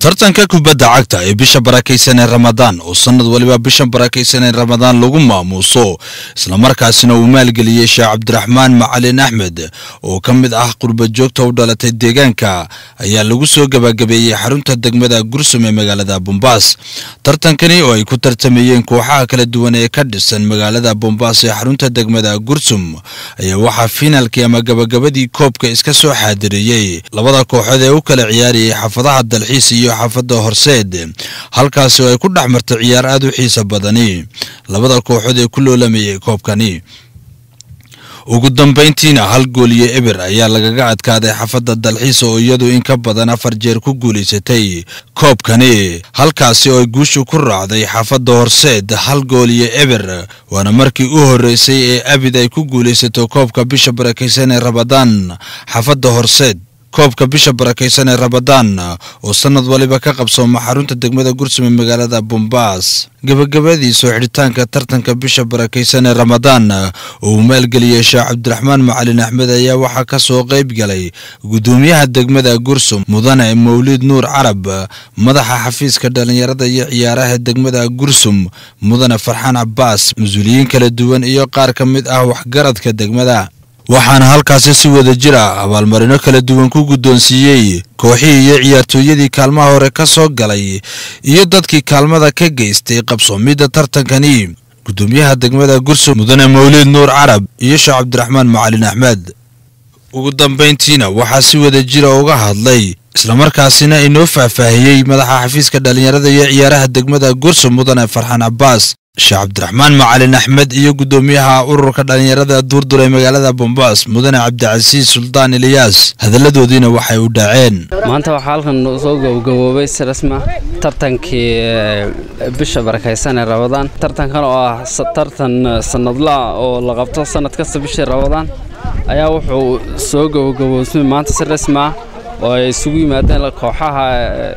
tartanka kubadda cagta ee bisha barakaysan ee ramadaan oo sanad waliba bishan barakaysan ee ramadaan lagu maamuuso islamarkaasina uu maalgeliyey sheekh cabdiraxmaan macalin axmed oo ka mid ah qurba joogta u dhalatay deegaanka ayaa lagu soo gabagabeeyey xarunta degmada gursum ee magaalada bombaas tartankani oo ay ku tartamayeen kooxaha kala duwan ee ka dhisan magaalada bombaas ee xarunta degmada gursum ayaa waxaa fiinaalkii ama gabagabadii koobka iska soo xaadireeyey labada kooxood ee u kala ciyaarayay xaafadaha dalxiis iyo xaafadda horseed halkaasi oo ay ku dhex martay ciyaar aad u xiisa badani labada kooxood ee ku loolamayay koobkani ugu dambayntiina hal gool iyo eber ayaa lagaga adkaaday xaafadda dalxiis oo iyadu in ka badan afar jeer ku guulaysatay koobkani halkaasi oo ay guushu ku raacday xaafadda horseed hal gool iyo eber waana markii u horreysay ee abid ay ku guulaysato koobka bisha barakaysan ee rabadaan xaafadda horseed koobka bisha barakaysan ee rabadaan oo sanad waliba ka qabsooma xarunta degmada gursum ee magaalada bombaas gabagabadii soo xidhitaanka tartanka bisha barakaysan ee ramadaan oo uu maalgeliyey sheekh cabdiraxmaan macalin axmed ayaa waxaa ka soo qayb galay guddoomiyaha degmada gursum mudane mawlid nuur carab madaxa xafiiska dhallinyarada iyo ciyaaraha degmada gursum mudane farxaan cabbaas mas-uuliyiin kala duwan iyo qaar ka mid ah waxgaradka degmada waxaana halkaasi si wada jir ah abaalmarino kala duwan ku guddoonsiiyey kooxihii iyo ciyaartooyadii kaalmaha hore ka soo galay iyo dadkii kaalmada ka geystay qabsoomidda tartankani guddoomiyaha degmada gursum mudane mawlid nuur carab iyo sheekh cabdiraxmaan macalin axmed ugu dambayntiina waxaa si wada jira uga hadlay islamarkaasina inoo faahfaahiyey madaxa xafiiska dhallinyarada iyo ciyaaraha degmada gursum mudane farxaan cabbaas sheekh cabdiraxmaan macalin axmed iyo guddoomiyaha ururka dhallinyarada duurdur ee magaalada bombaas mudane cabdicasiis suldaan eliyaas hadalladoodiina waxay u dhaceen maanta waxaa halkan soo gabagaboobay si rasma tartankii bisha barakaysan ee rabadaan tartankan oo ah tartan sanadla oo la qabto sanad kasta bishii rabadaan ayaa wuxuu soo gabagaboobsmay maanta si rasmi ah oo ay isugu yimaadeen kooxaha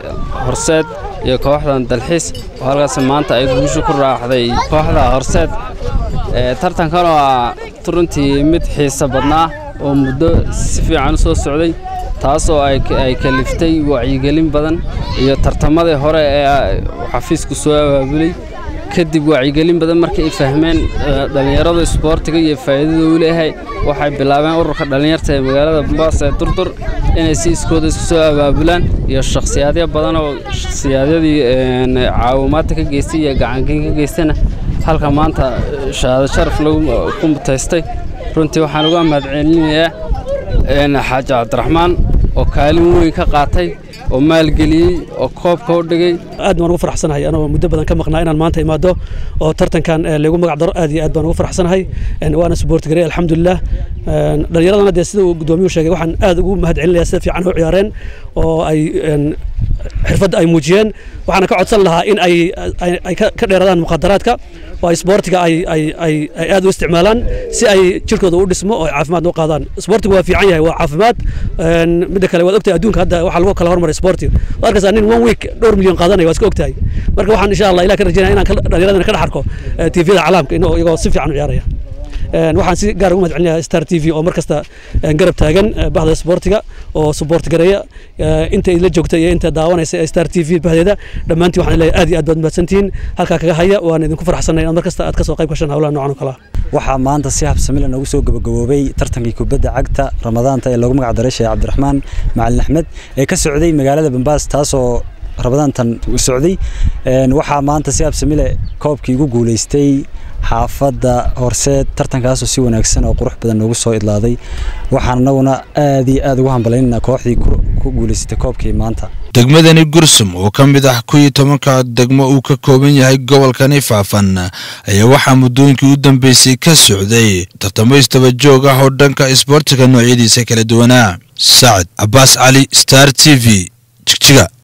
horseed iyo kooxdan dalxiis oo halkaas maanta ay guushu ku raaxday kooxda horseed tartankan oo ah runtii mid xiisa badnaa oo muddo si fiican u soo socday taasoo ay kaliftay wacyigelin badan iyo tartamadii hore ee xafiisku soo abaabulay kadib wacyigelin badan markay ay fahmeen dhallinyarada isboortiga iyo faa'iidada uu leeyahay waxay bilaabeen ururka dhallinyarta ee magaalada bombaas ee durdur inay si iskooda isku soo abaabulaan iyo shakhsiyaadyo badan oo shakhsiyaadyadii caawimaadta ka geystay iyo gacankiin ka geystana halka maanta shahaado sharaf lagu ku mutaystay runtii waxaan uga mahadcelinayaa xaaji cabdiraxmaan oo kaalin weyn ka qaatay oo maalgeliyey oo koobka u dhigay aad baan ugu faraxsanahay anoo muddo badan ka maqnaa inaan maanta imaado oo tartankan lagu magac daro aad iyo aad baan ugu faraxsanahay waana suboorti garay alxamdulilah dhallinyaradana dee sida uu guddoomiyuhu sheegay waxaan aad ugu mahadcelinayaa sida fiican u ciyaareen oo ay xirfadda ay muujiyeen waxaana ka codsan lahaa in ay ay ka dheeradaan mukhadaraadka oo isboortiga ay ay ay ay aad u isticmaalaan si ay jirkooda u dhismo oo ay caafimaad u qaadaan isboortigu waa fiican yahay waa caafimaad midda kale waad ogtahay adduunka hadda waxaa lagu kala hormaray isboortiga waad arkaysaa nin one week dhowr milyan qaadanaya waa iska ogtahay marka waxaan insha allah ilah ka rajaynaya inaan dhallinyaradana ka dhex arko tvda calaamka iyagoo si fiican u ciyaaraya waxaan si gaar ugu mahadcelinayaa star t v oo mar kasta garab taagan bahda isboortiga oo suboort gareeya inta idla joogta iyo inta daawanaysa star t v bahdeeda dhammaantiin waxaan leeyahay aad iyo aad baad mahadsantihiin halkaa kaga haya waan idinku farxsanay inaad mar kasta aad ka soo qayb gashaan howlaha noocan oo kale ah waxaa maanta si habsamila noogu soo gabagaboobay tartankii kubadda cagta ramadaanta ee loogu magac daray sheekh cabdiraxmaan macalin axmed ee ka socday magaalada bambaas taasoo rabadaantan socday waxaa maanta si habsamile koobkii ugu guulaystay xaafadda horseed tartankaasoo si wanaagsan oo qurux badan noogu soo idlaaday waxaan anaguna aad iyo aad ugu hambalaynaynaa kooxdii ku guulaysatay koobkii maanta degmadani gursum oo ka mid ah kuwii tobanka degmo uu ka kooban yahay gobolkani faafan ayaa waxaa muddooyinkii u dambeysay ka socday tartamo istaba joog ah oo dhanka isboortiga noocyadiisa kala duwanaa sacad cabbaas cali star t v jigjiga